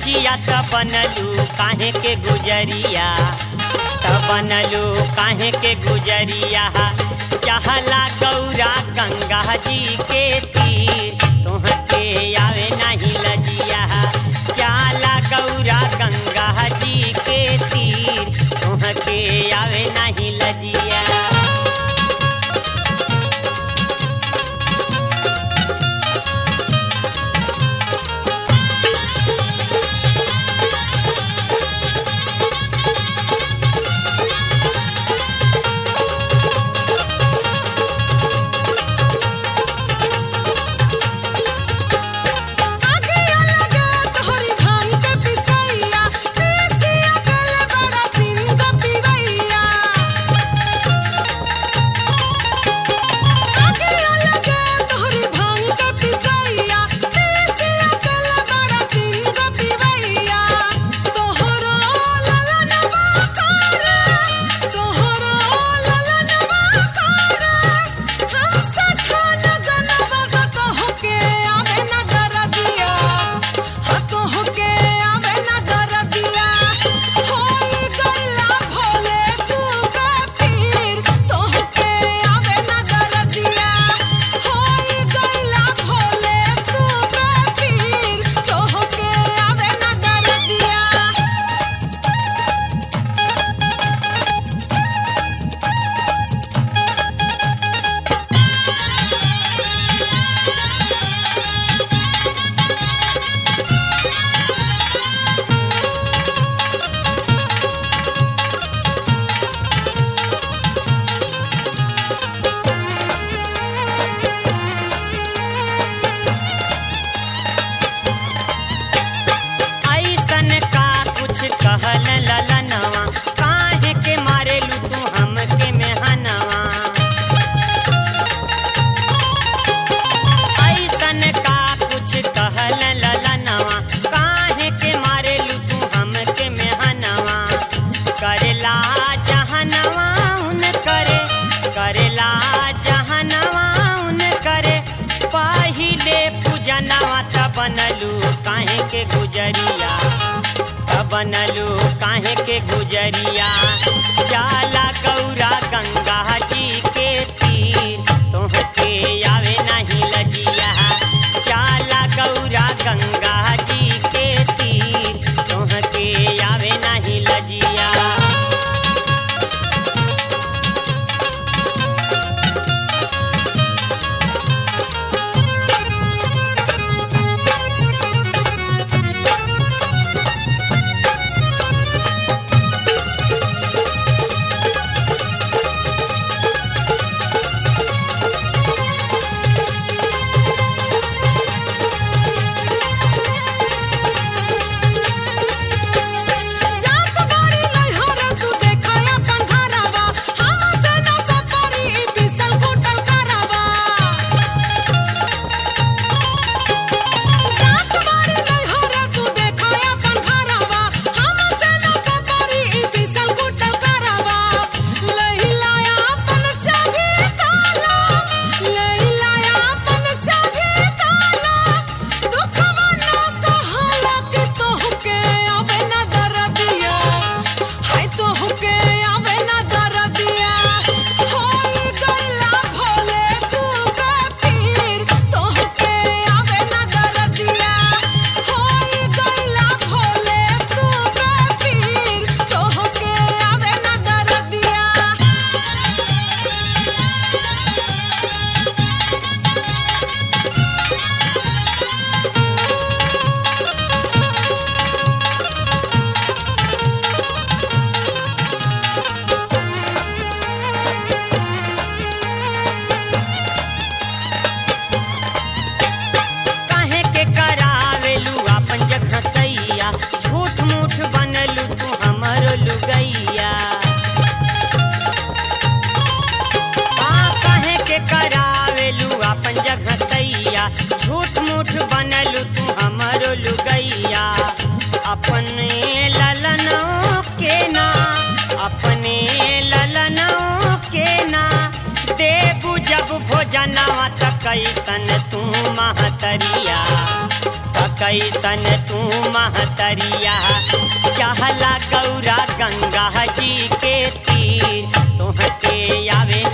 लजिया त बनलू काहे के गुजरिया त बनलू काहे के गुजरिया चाहला गौरा गंगा जी के तीर तोहके आवे नहीं लजिया चाला गौरा गंगा जी के तीर तोहके आवे नहीं लजिया आगे अलगे तोहरी भांग के पिसैया पीसिया गल बड़ा दिन का पिवैया आगे अलगे तोहरी भांग के पिसैया पीसिया गल बड़ा दिन का पिवैया तोहरो ललनवा करे तोहरो ललनवा करे हम सठान गनवा तोहके आवे ना दरदिया हाँ तोहके आवे ना दरदिया होई गल्ला भोले तू का पीर तोहके आवे ना दरदिया होई गल्ला भोले तू का पीर तोहके आवे ना दरदिया ऐसन का कुछ कहल ललनवा काहे के मारेलू तू हमके मेहनवा ऐसन का कुछ कहल ललनवा काहे के मारेलू तू हमके मेहनवा करेला जहनवा उन करे करेला जहनवा उन करे पहिले पूजनवा त बनलू काहे के गुजरिया त बनलू काहे के गुजरिया जाला गौरा गंगा जी के तीर तोहके आवे नहीं लजिया जाला गौरा गंगा जी के तीर तोहके आवे नहीं लजिया जात बाड़ी नैहर तू देखया पंघरवा हम से न सपरी बिसल कुटल करवा जात बाड़ी नैहर तू देखया पंघरवा हम से न सपरी बिसल कुटल करवा लहिलाया अपन चाभी ताला लहिलाया अपन चाभी ताला दुखवा न सहाला के तोहके आवे ना दरदिया हाय तोहके आवे ना दरदिया होई गल्ला भोले तू का पीर तोहके आवे ना दरदिया होई गल्ला भोले तू का पीर तोहके आवे ना दरदिया काहे के करावेलू आपन जगह सैया झूठ मूठ बनलू तू हमरो लुगैया आ काहे के करावेलू आपन जगह सैया झूठ मूठ बनलू तू हमरो लुगैया अपने ललनों के ना अपने ललनों के ना देबू जब भोजनवा त कैसन तू महतरिया त कैसन तू महतरिया चाहला गौरा गंगा जी के तीर तोहके आवे